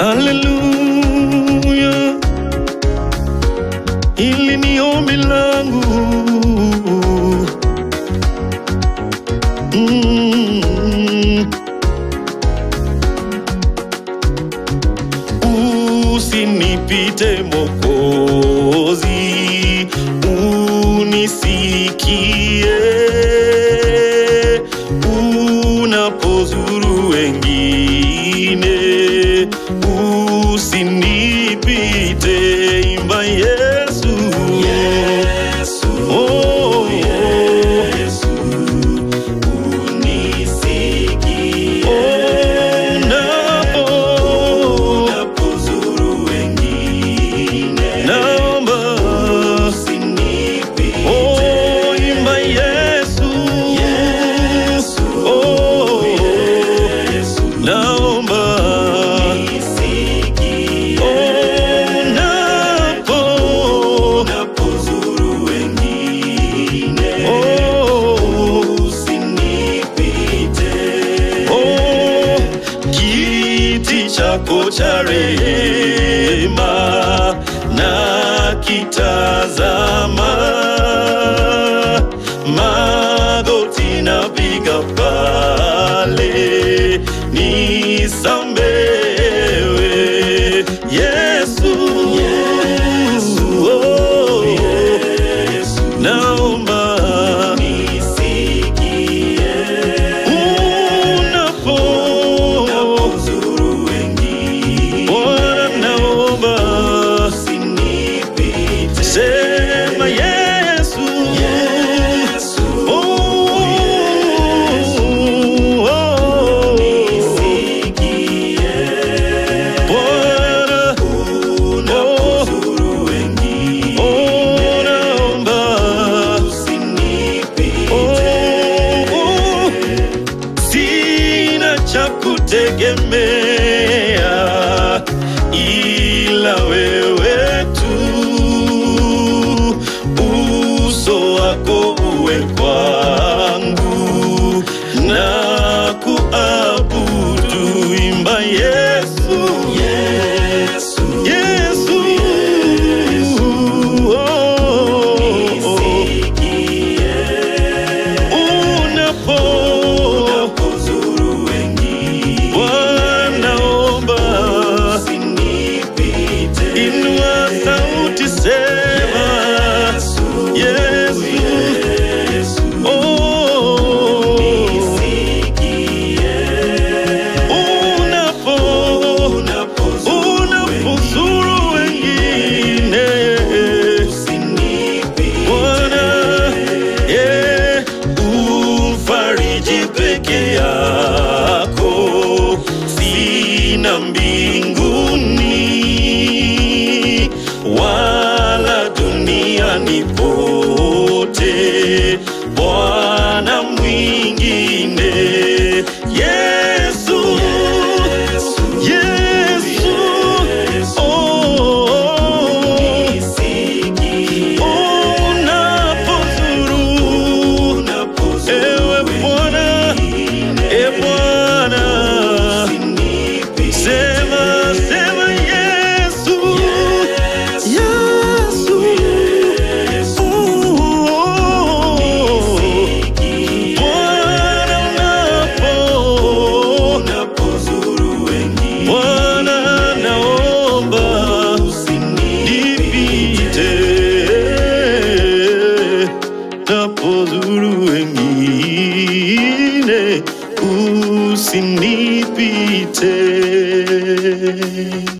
Haleluya, hili ni ombi langu mm. Usinipite Mokozi, unisikie unapozuru wengine, usinipite, imba Yesu, Yesu, Oh, Yesu, unisikie. unapo Unapozuru wengine, naomba usinipite. Oh, imba Yesu, Yesu, Oh, Yesu, naomba unisikie. unapo Unapozuru wengine, oh, usinipite. oh, kiti chako cha rehema na kitazama magoti napiga pale nisambewe Yesu, Yesu, oh, Yesu, naomba nisikie. unapo Unapozuru wengine, Bwana naomba usinipite. sema Yesu, Yesu, oh, oh, nisikie. Bwana Unapozuru wengine, oh, naomba usinipite. oh, sina cha kutegemea ila wewe tu, uso wako uwe kwangu na kuabudu, imba Yesu, Yesu, Yesu, oh, nisikie. unapo Unapozuru wengine, Bwana omba usinipite. Inua sauti sema Yesu, Yesu, oh, nisikie. unapo Unapozuru unapozuru wengine usinipite. Bwana eh, umfariji peke yako, sina mbinguni wala duniani pote, Bwana mwingine Yesu, Yesu, oh, Nisikie. unapozuru Unapozuru Ewe Bwana, e Bwana, usinipite. sema sema Yesu, Yesu, Yesu, oh, nisikie. Bwana unapo, Unapozuru wengine, Bwana naomba usinipite. nipite, napozuru wengine usinipite.